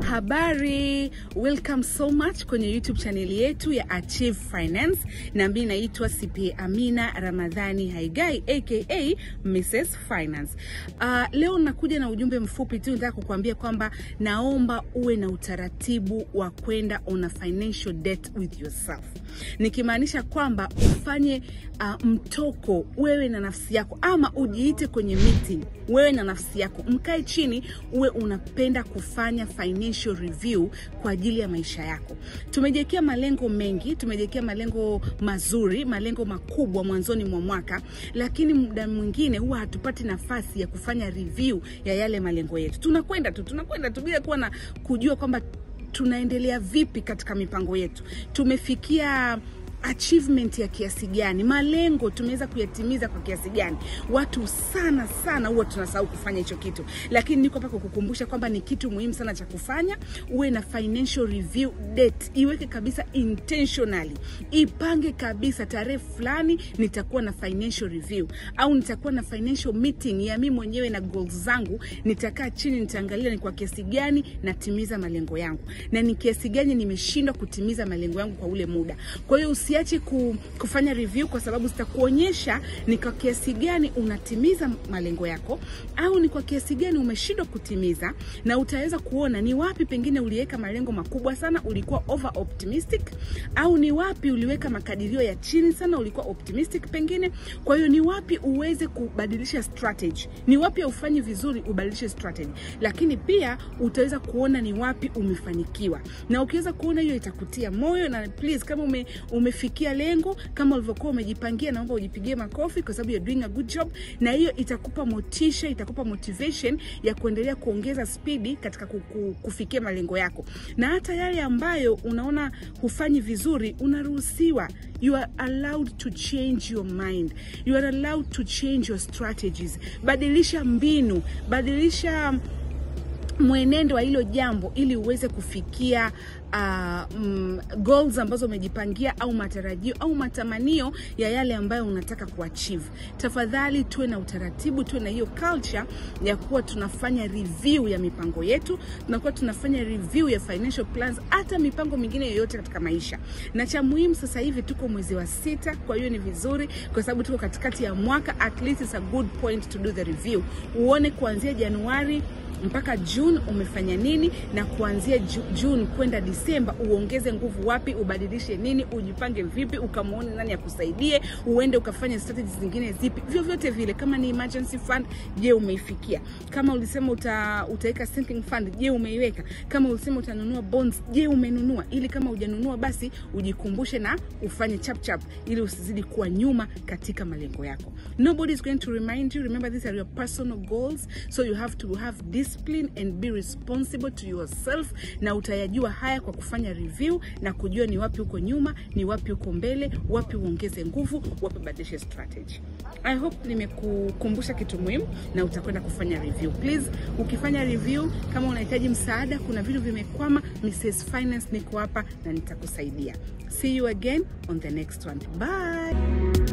Habari, welcome so much kwenye YouTube chaneli yetu ya Achieve Finance, na mimi naitwa CPA Amina Ramadhani Haigai aka Mrs Finance. Uh, leo nakuja na ujumbe mfupi tu, nataka kukuambia kwamba naomba uwe na utaratibu wa kwenda on a financial debt with yourself, nikimaanisha kwamba ufanye uh, mtoko wewe na nafsi yako, ama ujiite kwenye meeting wewe na nafsi yako, mkae chini, uwe unapenda kufanya financial review kwa ajili ya maisha yako. Tumejiwekea malengo mengi, tumejiwekea malengo mazuri, malengo makubwa mwanzoni mwa mwaka, lakini muda mwingine huwa hatupati nafasi ya kufanya review ya yale malengo yetu. Tunakwenda tu tunakwenda tu bila kuwa na kujua kwamba tunaendelea vipi katika mipango yetu, tumefikia achievement ya kiasi gani, malengo tumeweza kuyatimiza kwa kiasi gani. Watu sana sana huwa tunasahau kufanya hicho kitu, lakini niko hapa kukukumbusha kwamba ni kitu muhimu sana cha kufanya. Uwe na financial review date, iweke kabisa intentionally, ipange kabisa, tarehe fulani nitakuwa na financial review au nitakuwa na financial meeting ya mimi mwenyewe na goals zangu. Nitakaa chini, nitaangalia ni kwa kiasi gani natimiza malengo yangu na ni kiasi gani nimeshindwa kutimiza malengo yangu kwa ule muda. Kwa hiyo usiache ku, kufanya review kwa sababu zitakuonyesha ni kwa kiasi gani unatimiza malengo yako au ni kwa kiasi gani umeshindwa kutimiza, na utaweza kuona ni wapi pengine uliweka malengo makubwa sana, ulikuwa over optimistic, au ni wapi uliweka makadirio ya chini sana, ulikuwa optimistic pengine. Kwa hiyo ni wapi uweze kubadilisha strategy, ni wapi ufanyi vizuri, ubadilishe strategy, lakini pia utaweza kuona ni wapi umefanikiwa, na ukiweza kuona hiyo itakutia moyo, na please kama ume, umefikia lengo kama ulivyokuwa umejipangia, naomba ujipigie makofi kwa sababu you're doing a good job, na hiyo itakupa motisha, itakupa motivation ya kuendelea kuongeza spidi katika kuku, kufikia malengo yako, na hata yale ambayo unaona hufanyi vizuri, unaruhusiwa you are allowed to change your mind, you are allowed to change your strategies. Badilisha mbinu, badilisha mwenendo wa hilo jambo ili uweze kufikia uh, mm, goals ambazo umejipangia au matarajio au matamanio ya yale ambayo unataka kuachieve. Tafadhali tuwe na utaratibu, tuwe na hiyo culture ya kuwa tunafanya review ya mipango yetu, tunakuwa tunafanya review ya financial plans, hata mipango mingine yoyote katika maisha. Na cha muhimu sasa hivi tuko mwezi wa sita, kwa hiyo ni vizuri kwa sababu tuko katikati ya mwaka, at least it's a good point to do the review, uone kuanzia Januari mpaka June umefanya nini, na kuanzia June kwenda Disemba uongeze nguvu wapi, ubadilishe nini, ujipange vipi, ukamwone nani akusaidie, uende ukafanya strategies zingine zipi, vyovyote vile. Kama ni emergency fund, je, umeifikia? Kama ulisema uta, utaweka sinking fund, je, umeiweka? Kama ulisema utanunua bonds, je, umenunua? Ili kama hujanunua basi ujikumbushe na ufanye chap chap, ili usizidi kuwa nyuma katika malengo yako. Nobody is going to remind you. Remember these are your personal goals, so you have to have this discipline and be responsible to yourself, na utayajua haya kwa kufanya review na kujua ni wapi uko nyuma, ni wapi uko mbele, wapi uongeze nguvu, wapi badilishe strategy. I hope nimekukumbusha kitu muhimu na utakwenda kufanya review. Please, ukifanya review, kama unahitaji msaada, kuna vitu vimekwama, Mrs Finance niko hapa na nitakusaidia. See you again on the next one. Bye.